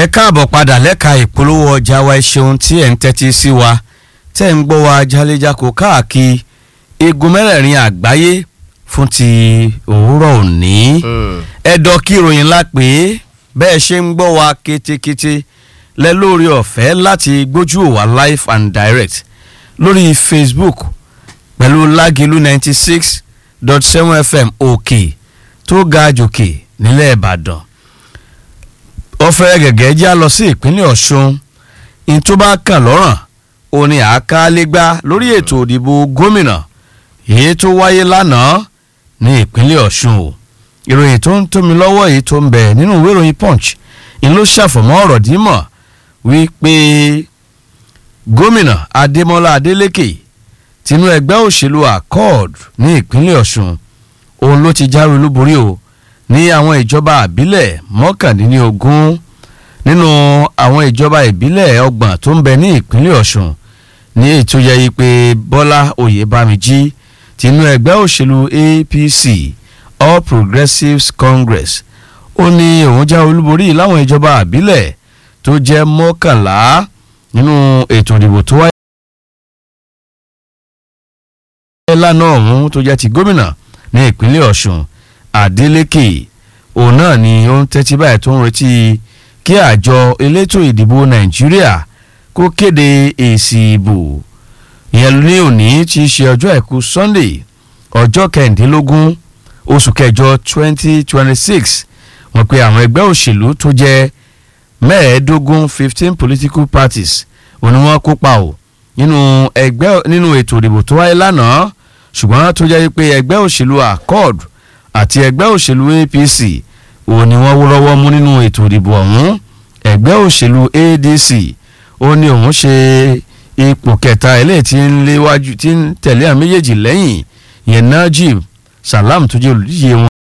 ẹ káàbọ̀ padà lẹ́ka ìpolówó ọjà wa ẹ ṣeun tí ẹ̀ ń tẹ́tí sí wa tẹ́ ń gbọ́ wa jálẹ́jákò káàkiri igun mẹ́rẹ̀ẹ̀rin àgbáyé fún ti òwúrọ̀ òní ẹ̀dọ̀ kí ìròyìn ńlá pé bẹ́ẹ̀ ṣe ń gbọ́ wa kétékété lẹ lórí ọ̀fẹ́ láti gbójú òwà live and direct lórí Facebook pẹ̀lú lágìlú ninety six dot seven fm òkè tó ga jòkè nílẹ̀ Ìbàdàn ọ̀fẹ́ gẹ̀gẹ́ já lọ sí ìpínlẹ̀ Ọ̀ṣun ìtú bá kàn lọ́rùn òní àkàlẹ́gbá lórí ètò òdìbò gómìnà èyí tó wáyé lánàá ní ìpínlẹ̀ Ọ̀ṣun o ìròyìn tó ń tómi lọ́wọ́ èyí tó ń bẹ nínú ìwé ìròyìn Punch ń ló ṣàfọ̀mọ́ ọ̀rọ̀ dímọ̀ wípé gómìnà Adémọ́lá Adélékè tinú ẹgbẹ́ òṣèlú Accord ní ìpínlẹ̀ Ọ̀ṣun òun ló ti jáwé olúborí o ní àwọn ìjọba àbílẹ̀ mọ́kàndínlógún nínú àwọn ìjọba ìbílẹ̀ ọgbọ̀n tó ń bẹ ní ìpínlẹ̀ Ọ̀ṣun ní ètò yẹ pé Bọ́lá Oyèbámijí tinú ẹgbẹ́ òṣèlú APC All Progressives Congress ó ní òun já olúborí láwọn ìjọba àbílẹ̀ tó jẹ́ mọ́kànlá nínú ètò ìdìbò tó wáyé lánàá ọ̀hún tó jẹ́ ti gómìnà ní ìpínlẹ̀ Ọ̀ṣun Adeleke òun náà ni ó ń tẹ́tí báyìí tó ń retí kí àjọ elétò ìdìbò Nàìjíríà kó kéde èsì ìbò ìyẹn ní òní tí í ṣe ọjọ́ àìkú Sunday ọjọ́ kẹrìndínlógún oṣù kẹjọ twenty twenty six wọ́n pe àwọn ẹgbẹ́ òṣèlú tó jẹ́ mẹ́ẹ̀ẹ́dógún fifteen political parties òun ni wọ́n kópa o nínú ẹgbẹ́ nínú ètò ìdìbò tó wáyé lánàá ṣùgbọ́n tó jẹ́ pé ẹgbẹ́ òṣèlú Accord àti ẹgbẹ́ òṣèlú APC òun ni wọ́n wọ́rọ́wọ́ mú nínú ètò ìdìbò ọ̀hún ẹgbẹ́ òṣèlú ADC ó ní òun ṣe ipò kẹta eléyìí tí ń léwájú tí ń tẹ̀lé àwọn méjèèjì lẹ́yìn ìyẹn Najib Salam tó jẹ́ olùdíje wọn